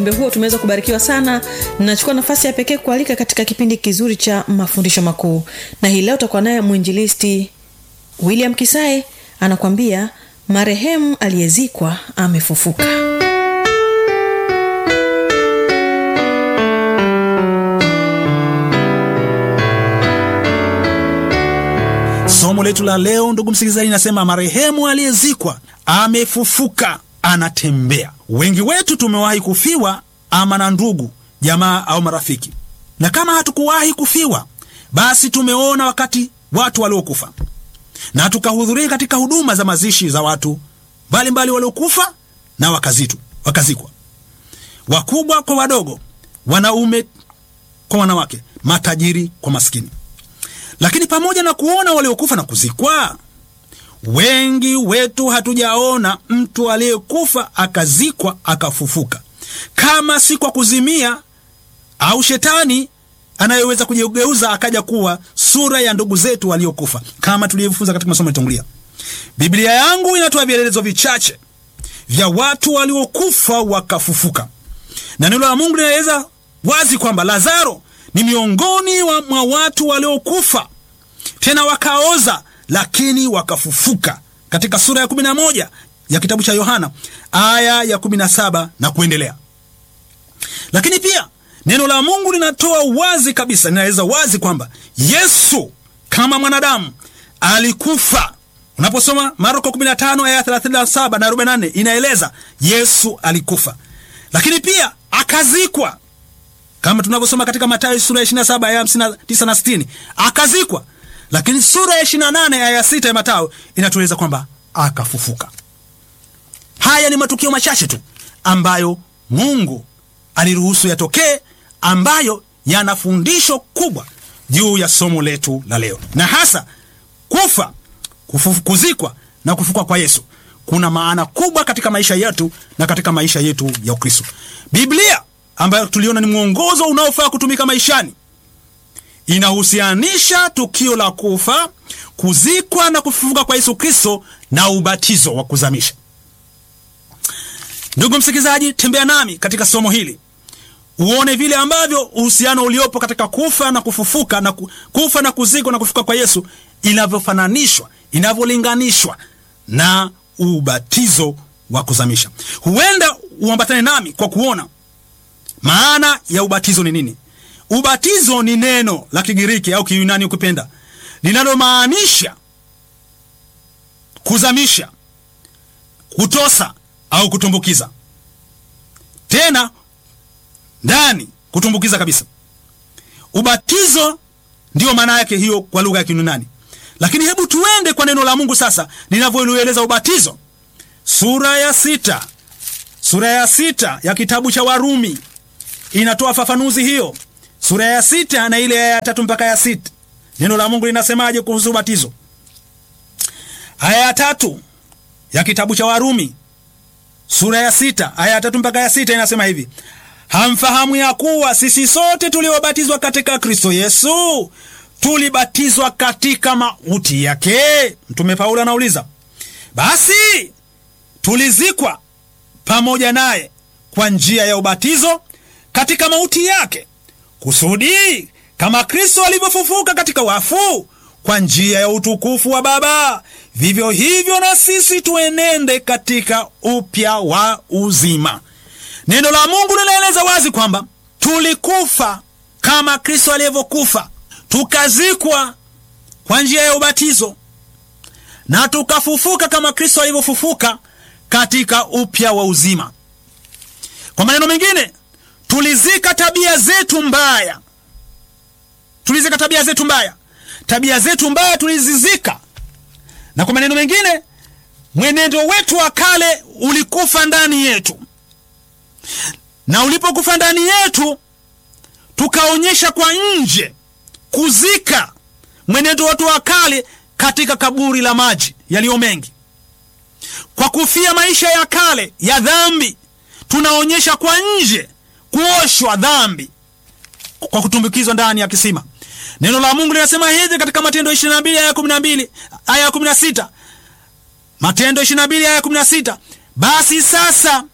ujumbe huo tumeweza kubarikiwa sana nachukua nafasi ya pekee kualika katika kipindi kizuri cha mafundisho makuu na hii leo utakuwa naye mwinjilisti william kisae anakwambia marehemu aliyezikwa amefufuka somo letu la leo ndugu msikilizaji nasema marehemu aliyezikwa amefufuka anatembea wengi wetu tumewahi kufiwa ama na ndugu jamaa au marafiki na kama hatukuwahi kufiwa basi tumeona wakati watu waliokufa na tukahudhuria katika huduma za mazishi za watu mbalimbali waliokufa na wakazitu wakazikwa wakubwa kwa wadogo wanaume kwa wanawake matajiri kwa maskini lakini pamoja na kuona waliokufa na kuzikwa wengi wetu hatujaona mtu aliyekufa akazikwa akafufuka kama si kwa kuzimia au shetani anayeweza kujigeuza akaja kuwa sura ya ndugu zetu waliokufa kama tulivyofunza katika masomo yatangulia biblia yangu inatoa vielelezo vichache vya watu waliokufa wakafufuka na neno la mungu linaeleza wazi kwamba lazaro ni miongoni wa, mwa watu waliokufa tena wakaoza lakini wakafufuka katika sura ya 11 ya kitabu cha yohana aya ya 17 na kuendelea lakini pia neno la mungu linatoa wazi kabisa linaeleza wazi kwamba yesu kama mwanadamu alikufa unaposoma marko 15 aya 37 na 44 inaeleza yesu alikufa lakini pia akazikwa kama tunavyosoma katika matayo sura ya 27 aya 59 na 60 akazikwa lakini sura ya 28 aya 6 ya matayo inatueleza kwamba akafufuka haya ni matukio machache tu ambayo mungu aliruhusu yatokee ambayo yana fundisho kubwa juu ya somo letu la leo na hasa kufa kufu, kuzikwa na kufuka kwa yesu kuna maana kubwa katika maisha yetu na katika maisha yetu ya ukristo biblia ambayo tuliona ni mwongozo unaofaa kutumika maishani inahusianisha tukio la kufa kuzikwa na kufufuka kwa yesu kristo na ubatizo wa kuzamisha ndugu msikilizaji tembea nami katika somo hili uone vile ambavyo uhusiano uliopo katika kufa na kufufuka na ku, kufa na kuzikwa na kufufuka kwa yesu inavyofananishwa inavyolinganishwa na ubatizo wa kuzamisha huenda uambatane nami kwa kuona maana ya ubatizo ni nini ubatizo ni neno la kigiriki au kiyunani ukipenda linalomaanisha kuzamisha kutosa au kutumbukiza tena ndani kutumbukiza kabisa ubatizo ndiyo maana yake hiyo kwa lugha ya kinunani lakini hebu tuende kwa neno la mungu sasa linavyoeleza ubatizo sura ya sita sura ya sita ya kitabu cha warumi inatoa fafanuzi hiyo sura ya sita na ile ya tatu mpaka ya sita neno la mungu linasemaje kuhusu ubatizo aya ya tatu ya kitabu cha warumi sura ya sita aya ya tatu mpaka ya sita inasema hivi hamfahamu ya kuwa sisi sote tuliobatizwa katika kristo yesu tulibatizwa katika mauti yake mtume paulo anauliza basi tulizikwa pamoja naye kwa njia ya ubatizo katika mauti yake kusudi kama kristo alivyofufuka katika wafu kwa njia ya utukufu wa baba vivyo hivyo na sisi tuenende katika upya wa uzima neno la mungu linaeleza wazi kwamba tulikufa kama kristo alivyokufa tukazikwa kwa njia ya ubatizo na tukafufuka kama kristo alivyofufuka katika upya wa uzima kwa maneno mengine tulizika tabia zetu mbaya tulizika tabia zetu mbaya tabia zetu mbaya tulizizika na kwa maneno mengine mwenendo wetu wa kale ulikufa ndani yetu na ulipokufa ndani yetu tukaonyesha kwa nje kuzika mwenendo wetu wa kale katika kaburi la maji yaliyo mengi kwa kufia maisha ya kale ya dhambi tunaonyesha kwa nje kuoshwa dhambi kwa kutumbukizwa ndani ya kisima neno la mungu linasema hivi katika matendo 22 aya 12 aya 16 matendo 22 aya 16 basi sasa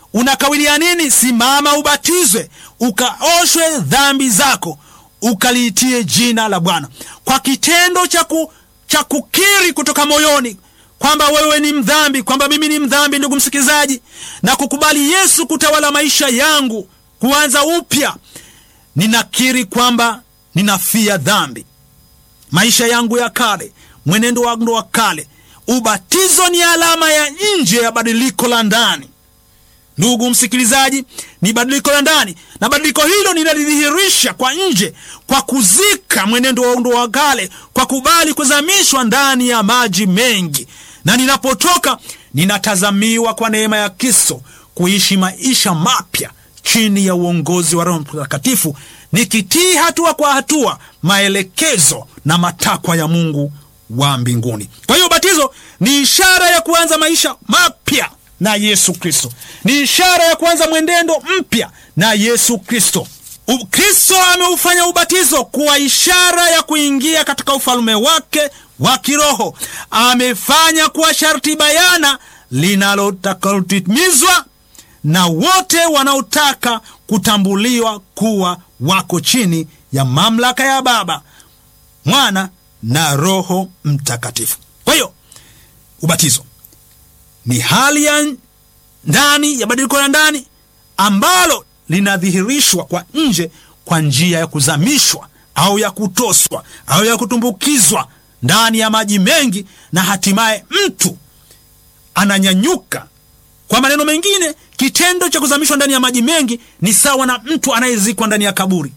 unakawilia nini? Simama, ubatizwe, ukaoshwe dhambi zako, ukaliitie jina la Bwana kwa kitendo cha ku, cha kukiri kutoka moyoni kwamba wewe ni mdhambi, kwamba mimi ni mdhambi, ndugu msikilizaji, na kukubali Yesu kutawala maisha yangu, kuanza upya. Ninakiri kwamba ninafia dhambi, maisha yangu ya kale, mwenendo wangu wa kale. Ubatizo ni alama ya nje ya badiliko la ndani. Ndugu msikilizaji, ni badiliko la ndani, na badiliko hilo ninalidhihirisha kwa nje kwa kuzika mwenendo wangu wa kale, kwa kubali kuzamishwa ndani ya maji mengi, na ninapotoka ninatazamiwa kwa neema ya Kristo kuishi maisha mapya chini ya uongozi wa Roho Mtakatifu, nikitii hatua kwa hatua maelekezo na matakwa ya Mungu wa mbinguni. Kwa hiyo ubatizo ni ishara ya kuanza maisha mapya na Yesu Kristo, ni ishara ya kuanza mwenendo mpya na Yesu Kristo. Kristo ameufanya ubatizo kuwa ishara ya kuingia katika ufalme wake wa kiroho. Amefanya kuwa sharti bayana linalotakalotimizwa na wote wanaotaka kutambuliwa kuwa wako chini ya mamlaka ya Baba, Mwana na Roho Mtakatifu. Kwa hiyo ubatizo ni hali ya ndani ya badiliko la ndani ambalo linadhihirishwa kwa nje kwa njia ya kuzamishwa au ya kutoswa au ya kutumbukizwa ndani ya maji mengi, na hatimaye mtu ananyanyuka. Kwa maneno mengine, kitendo cha kuzamishwa ndani ya maji mengi ni sawa na mtu anayezikwa ndani ya kaburi,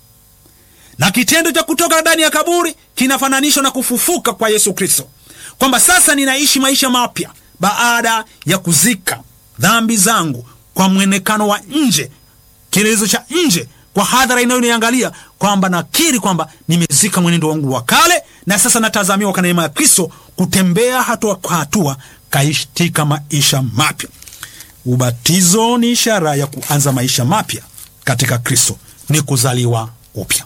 na kitendo cha kutoka ndani ya kaburi kinafananishwa na kufufuka kwa Yesu Kristo, kwamba sasa ninaishi maisha mapya baada ya kuzika dhambi zangu kwa mwonekano wa nje, kielelezo cha nje kwa hadhara inayoniangalia kwamba nakiri kwamba nimezika mwenendo wangu wa kale, na sasa natazamiwa kwa neema ya Kristo kutembea hatua kwa hatua katika maisha mapya. Ubatizo ni ishara ya kuanza maisha mapya katika Kristo, ni kuzaliwa upya.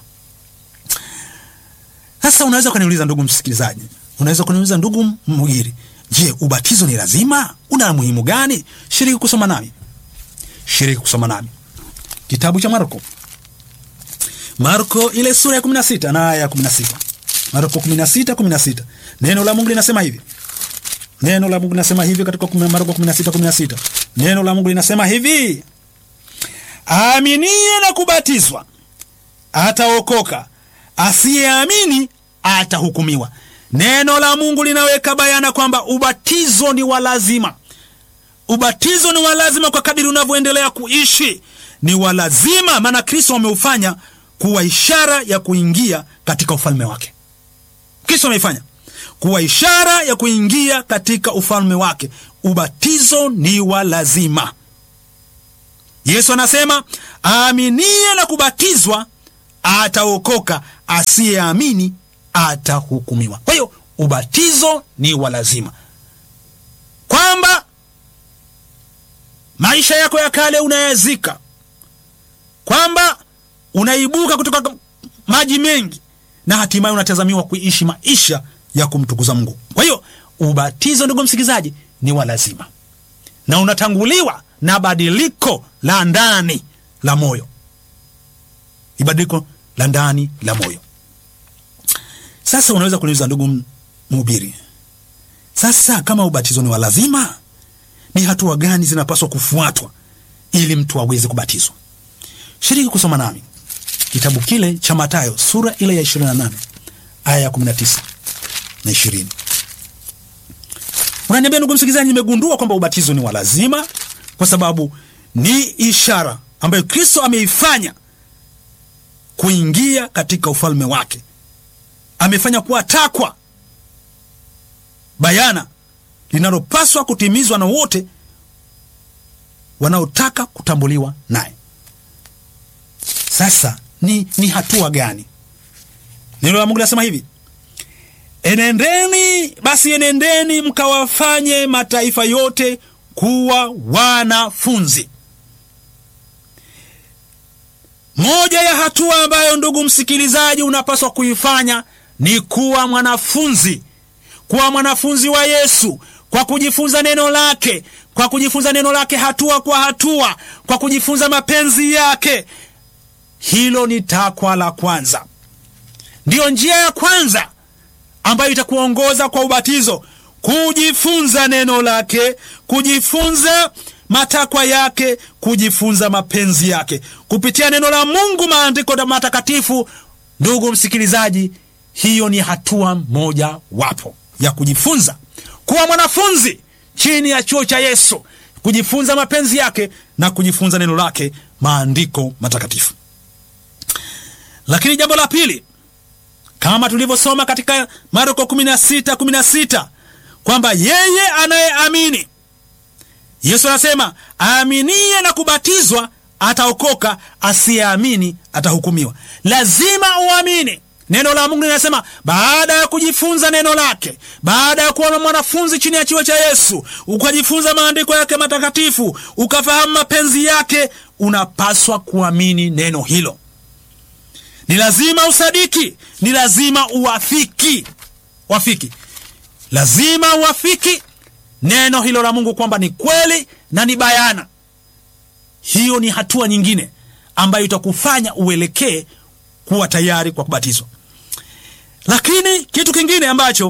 Sasa unaweza ukaniuliza, ndugu msikilizaji, unaweza kuniuliza ndugu mhubiri, je, ubatizo ni lazima? Una muhimu gani? Shiriki kusoma nami, shiriki kusoma nami kitabu cha Marko, Marko ile sura ya 16 na aya ya 16. Marko 16 16, neno la Mungu linasema hivi Neno la Mungu linasema hivi katika Marko 16:16. Neno la Mungu linasema hivi, aaminie na kubatizwa ataokoka, asiyeamini atahukumiwa. Neno la Mungu linaweka bayana kwamba ubatizo ni wa lazima. Ubatizo ni wa lazima kwa kadiri unavyoendelea kuishi, ni wa lazima, maana Kristo ameufanya kuwa ishara ya kuingia katika ufalme wake. Kristo ameifanya kuwa ishara ya kuingia katika ufalme wake. Ubatizo ni wa lazima. Yesu anasema aaminie na kubatizwa ataokoka, asiyeamini atahukumiwa. Kwa hiyo ubatizo ni wa lazima, kwamba maisha yako ya kale unayazika, kwamba unaibuka kutoka maji mengi na hatimaye unatazamiwa kuishi maisha ya kumtukuza Mungu. Kwa hiyo ubatizo, ndugu msikilizaji, ni wa lazima na unatanguliwa na badiliko la ndani la moyo, ni badiliko la ndani la moyo. Sasa unaweza kuniuliza, ndugu mhubiri, sasa kama ubatizo ni wa lazima, ni hatua gani zinapaswa kufuatwa ili mtu aweze kubatizwa? Shiriki kusoma nami kitabu kile cha Mathayo sura ile ya 28 aya ya 19 na 20. Unaniambia ndugu msikilizaji, nimegundua kwamba ubatizo ni wa lazima kwa sababu ni ishara ambayo Kristo ameifanya kuingia katika ufalme wake. Amefanya kuwa takwa bayana linalopaswa kutimizwa na wote wanaotaka kutambuliwa naye. Sasa ni, ni hatua gani? Neno la Mungu linasema hivi, enendeni basi, enendeni mkawafanye mataifa yote kuwa wanafunzi. Moja ya hatua ambayo ndugu msikilizaji unapaswa kuifanya ni kuwa mwanafunzi, kuwa mwanafunzi wa Yesu, kwa kujifunza neno lake, kwa kujifunza neno lake hatua kwa hatua, kwa kujifunza mapenzi yake. Hilo ni takwa la kwanza, ndiyo njia ya kwanza ambayo itakuongoza kwa ubatizo, kujifunza neno lake, kujifunza matakwa yake, kujifunza mapenzi yake kupitia neno la Mungu, maandiko matakatifu. Ndugu msikilizaji, hiyo ni hatua moja wapo ya kujifunza kuwa mwanafunzi chini ya chuo cha Yesu, kujifunza mapenzi yake na kujifunza neno lake, maandiko matakatifu. Lakini jambo la pili, kama tulivyosoma katika Marko 16 16 kwamba yeye anayeamini, Yesu anasema aaminiye na kubatizwa ataokoka, asiyeamini atahukumiwa. Lazima uamini neno la Mungu. Linasema baada ya kujifunza neno lake, baada ya kuwa mwanafunzi chini ya chuo cha Yesu, ukajifunza maandiko yake matakatifu, ukafahamu mapenzi yake, unapaswa kuamini neno hilo. Ni lazima usadiki, ni lazima uwafiki, wafiki, lazima uwafiki neno hilo la Mungu kwamba ni kweli na ni bayana. Hiyo ni hatua nyingine ambayo itakufanya uelekee kuwa tayari kwa kubatizwa. Lakini kitu kingine ambacho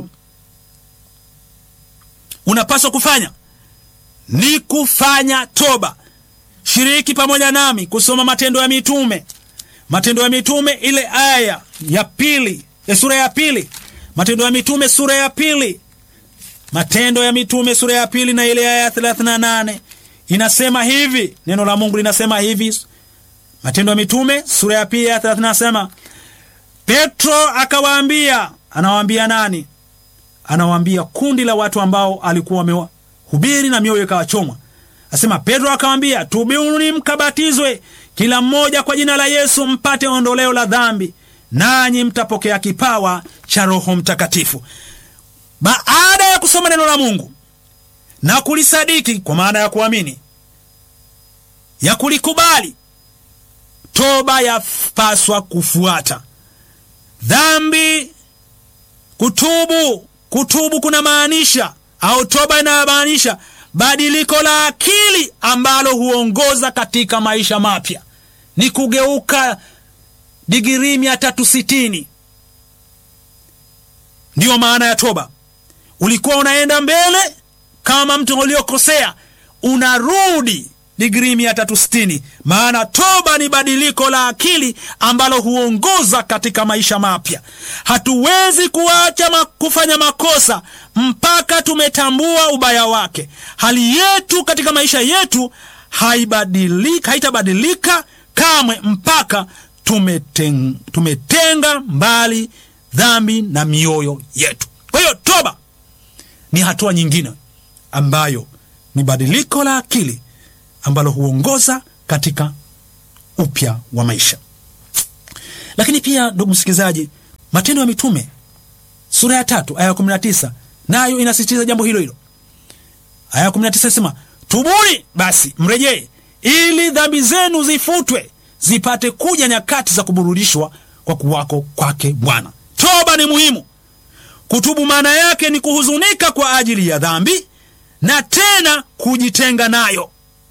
unapaswa kufanya ni kufanya toba. Shiriki pamoja nami kusoma Matendo ya Mitume, Matendo ya Mitume ile aya ya pili ya sura ya pili, Matendo ya Mitume sura ya pili, Matendo ya Mitume sura ya pili na ile aya ya 38 inasema hivi, neno la Mungu linasema hivi. Matendo ya Mitume sura ya pili ya 30 nasema, Petro akawaambia, anawaambia nani? Anawaambia kundi la watu ambao alikuwa amewahubiri na mioyo ikawachomwa. Asema Petro akawaambia, tubuni mkabatizwe kila mmoja kwa jina la Yesu mpate ondoleo la dhambi, nanyi mtapokea kipawa cha Roho Mtakatifu. Baada ya kusoma neno la Mungu na kulisadiki, kwa maana ya kuamini, ya kulikubali, toba yapaswa kufuata. Dhambi, kutubu. Kutubu kuna maanisha au toba inayomaanisha badiliko la akili ambalo huongoza katika maisha mapya, ni kugeuka digirii mia tatu sitini. Ndiyo maana ya toba. Ulikuwa unaenda mbele kama mtu uliokosea, unarudi digrii mia tatu sitini. Maana toba ni badiliko la akili ambalo huongoza katika maisha mapya. Hatuwezi kuacha ma kufanya makosa mpaka tumetambua ubaya wake. Hali yetu katika maisha yetu haibadilika, haitabadilika kamwe mpaka tumeteng, tumetenga mbali dhambi na mioyo yetu. Kwa hiyo toba ni hatua nyingine ambayo ni badiliko la akili ambalo huongoza katika upya wa maisha. Lakini pia ndugu msikilizaji, Matendo ya Mitume sura ya tatu aya ya kumi na tisa nayo inasisitiza jambo hilo hilo. Aya ya kumi na tisa inasema tubuni basi mrejee, ili dhambi zenu zifutwe, zipate kuja nyakati za kuburudishwa kwa kuwako kwake Bwana. Toba ni muhimu. Kutubu maana yake ni kuhuzunika kwa ajili ya dhambi na tena kujitenga nayo.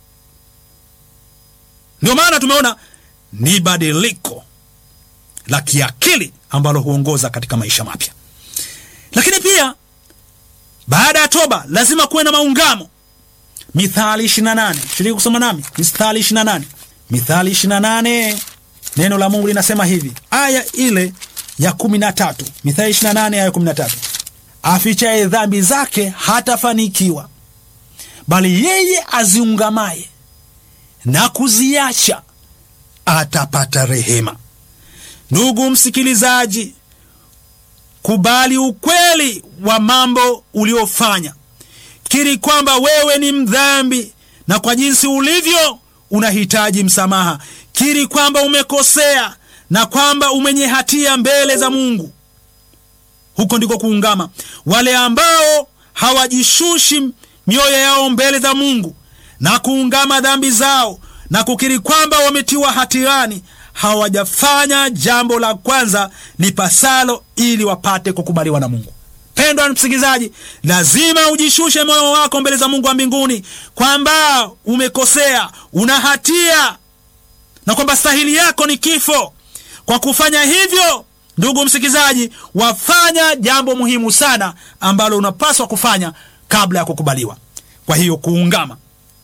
Ndio maana tumeona ni badiliko la kiakili ambalo huongoza katika maisha mapya. Lakini pia baada ya toba lazima kuwe na maungamo. Mithali 28, shiriki kusoma nami Mithali 28. Mithali 28, neno la Mungu linasema hivi, aya ile ya 13. Mithali 28 aya 13, afichaye dhambi zake hatafanikiwa, bali yeye aziungamaye na kuziacha atapata rehema. Ndugu msikilizaji, kubali ukweli wa mambo uliofanya. Kiri kwamba wewe ni mdhambi na kwa jinsi ulivyo unahitaji msamaha. Kiri kwamba umekosea na kwamba umwenye hatia mbele za Mungu. Huko ndiko kuungama. Wale ambao hawajishushi mioyo yao mbele za Mungu na kuungama dhambi zao na kukiri kwamba wametiwa hatiani, hawajafanya jambo la kwanza lipasalo ili wapate kukubaliwa na Mungu. Pendwa msikilizaji, lazima ujishushe moyo wako mbele za Mungu wa mbinguni kwamba umekosea, una hatia na kwamba stahili yako ni kifo. Kwa kufanya hivyo, ndugu msikilizaji, wafanya jambo muhimu sana ambalo unapaswa kufanya kabla ya kukubaliwa. Kwa hiyo kuungama.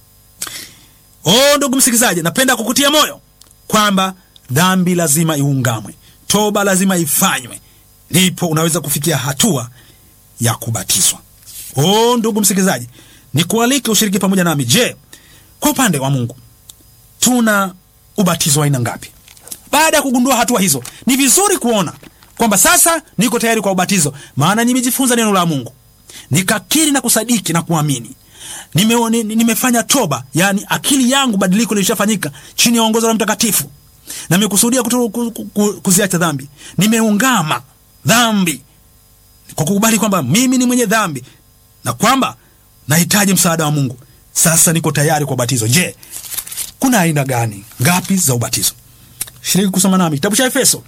Oh, ndugu msikilizaji, napenda kukutia moyo kwamba dhambi lazima iungamwe, toba lazima ifanywe, ndipo unaweza kufikia hatua ya kubatizwa. Oh, ndugu msikilizaji, nikualike ushiriki pamoja nami. Je, kwa upande wa Mungu tuna ubatizo wa aina ngapi? Baada ya kugundua hatua hizo, ni vizuri kuona kwamba sasa niko tayari kwa ubatizo, maana nimejifunza neno la Mungu, nikakiri na kusadiki na kuamini nime, ni- nimefanya toba, yani akili yangu badiliko lilishafanyika chini ya uongozi wa Mtakatifu, na nimekusudia kuto- ku- ku- ku- kuziacha dhambi. Nimeungama dhambi kwa kukubali kwamba mimi ni mwenye dhambi na kwamba nahitaji msaada wa Mungu. Sasa niko tayari kwa ubatizo. Je, kuna aina gani ngapi za ubatizo? Shiriki kusoma nami kitabu cha Efeso,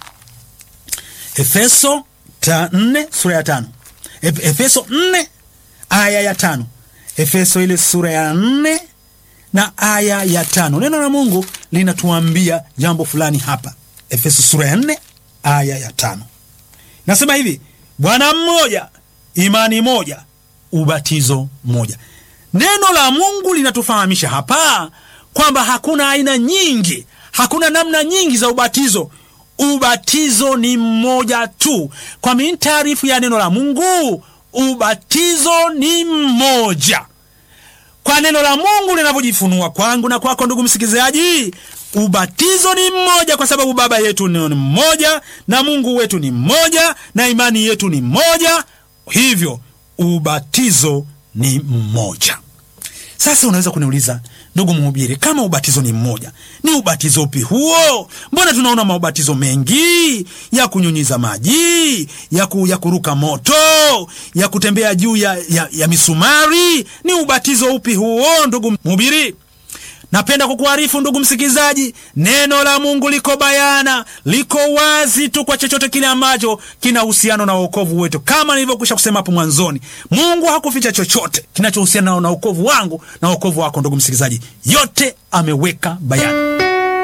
Efeso ta nne sura ya tano Ef- Efeso nne aya ya tano Efeso ile sura ya nne na aya ya tano Neno la Mungu linatuambia jambo fulani hapa. Efeso sura ya nne aya ya tano nasema hivi: Bwana mmoja, imani moja, ubatizo mmoja. Neno la Mungu linatufahamisha hapa kwamba hakuna aina nyingi, hakuna namna nyingi za ubatizo. Ubatizo ni mmoja tu. Kwa mintaarifu ya neno la Mungu, ubatizo ni mmoja kwa neno la Mungu linavyojifunua kwangu na kwako, ndugu msikilizaji, ubatizo ni mmoja, kwa sababu Baba yetu ni mmoja na Mungu wetu ni mmoja na imani yetu ni moja. Hivyo ubatizo ni mmoja. Sasa unaweza kuniuliza ndugu mhubiri, kama ubatizo ni mmoja, ni ubatizo upi huo? Mbona tunaona maubatizo mengi ya kunyunyiza maji, ya, ku, ya kuruka moto, ya kutembea juu ya, ya, ya misumari? Ni ubatizo upi huo, ndugu mhubiri? Napenda kukuarifu ndugu msikilizaji, neno la Mungu liko bayana, liko wazi tu kwa chochote kile ambacho kina uhusiano na wokovu wetu. Kama nilivyokwisha kusema hapo mwanzoni, Mungu hakuficha chochote kinachohusiana na wokovu wangu na wokovu wako. Ndugu msikilizaji, yote ameweka bayana.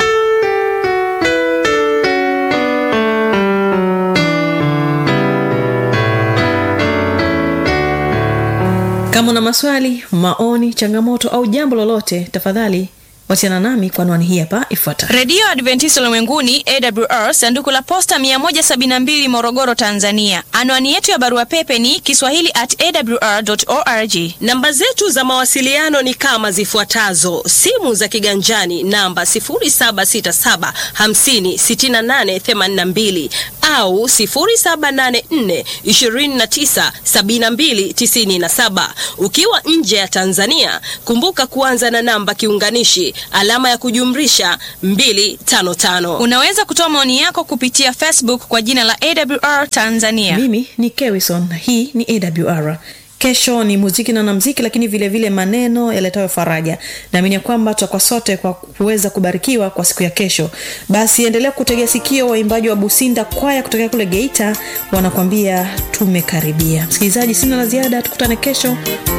kama una maswali maoni changamoto au jambo lolote tafadhali wasiana nami kwa anwani hii hapa ifuatayo redio adventista ulimwenguni awr sanduku la posta 172 morogoro tanzania anwani yetu ya barua pepe ni kiswahili at awr org Namba zetu za mawasiliano ni kama zifuatazo: simu za kiganjani namba 0767 50 68 82 au 0784 29 72 97. Ukiwa nje ya Tanzania, kumbuka kuanza na namba kiunganishi alama ya kujumlisha 255. unaweza kutoa maoni yako kupitia facebook kwa jina la awr tanzania mimi ni kewison na hii ni awr kesho ni muziki na wanamziki lakini vile vile maneno yaletayo faraja naamini ya kwamba tutakuwa sote kwa kuweza kubarikiwa kwa siku ya kesho basi endelea kutegea sikio waimbaji wa businda kwaya kutokea kule geita wanakwambia tumekaribia msikilizaji sina la ziada tukutane kesho